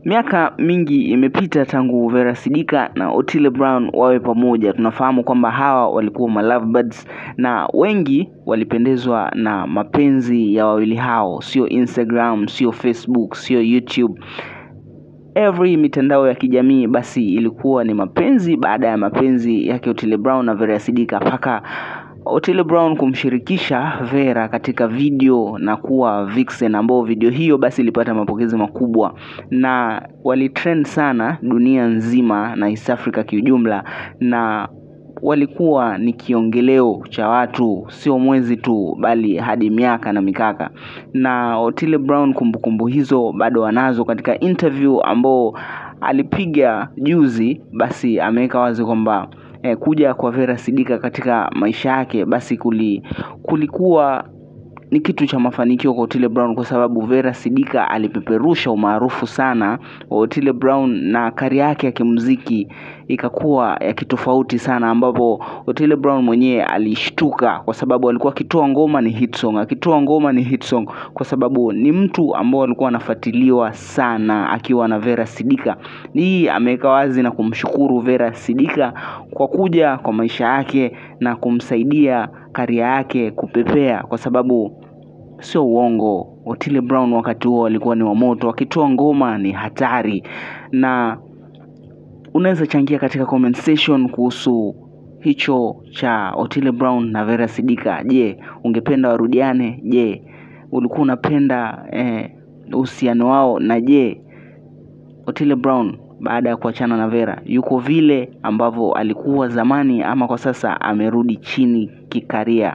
Miaka mingi imepita tangu Vera Sidika na Otile Brown wawe pamoja. Tunafahamu kwamba hawa walikuwa ma lovebirds na wengi walipendezwa na mapenzi ya wawili hao, sio Instagram, sio Facebook, sio YouTube. Every mitandao ya kijamii basi ilikuwa ni mapenzi baada ya mapenzi yake Otile Brown na Vera Sidika mpaka Otile Brown kumshirikisha Vera katika video na kuwa vixen, ambao video hiyo basi ilipata mapokezi makubwa na walitrend sana dunia nzima na East Africa kiujumla, na walikuwa ni kiongeleo cha watu, sio mwezi tu, bali hadi miaka na mikaka. Na Otile Brown kumbukumbu hizo bado anazo katika interview ambao alipiga juzi, basi ameweka wazi kwamba eh, kuja kwa Vera Sidika katika maisha yake basi kuli, kulikuwa ni kitu cha mafanikio kwa Otile Brown kwa sababu Vera Sidika alipeperusha umaarufu sana wa Otile Brown na kari yake ya kimuziki ikakuwa ya kitofauti sana, ambapo Otile Brown mwenyewe alishtuka kwa sababu alikuwa akitoa ngoma ni hit song, akitoa ngoma ni hit song, kwa sababu ni mtu ambao alikuwa anafuatiliwa sana akiwa na Vera Sidika. Hii ameweka wazi na kumshukuru Vera Sidika kwa kuja kwa maisha yake na kumsaidia karia yake kupepea, kwa sababu sio uongo, Otile Brown wakati huo alikuwa ni wa moto, akitoa ngoma ni hatari. Na unaweza changia katika comment section kuhusu hicho cha Otile Brown na Vera Sidika. Je, ungependa warudiane? Je, ulikuwa unapenda uhusiano wao? Na je, Otile Brown baada ya kuachana na Vera yuko vile ambavyo alikuwa zamani, ama kwa sasa amerudi chini kikaria?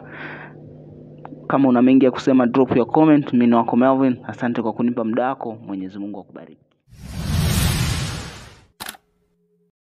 Kama una mengi ya kusema, drop your comment. Mimi ni wako Melvin, asante kwa kunipa muda wako. Mwenyezi Mungu akubariki.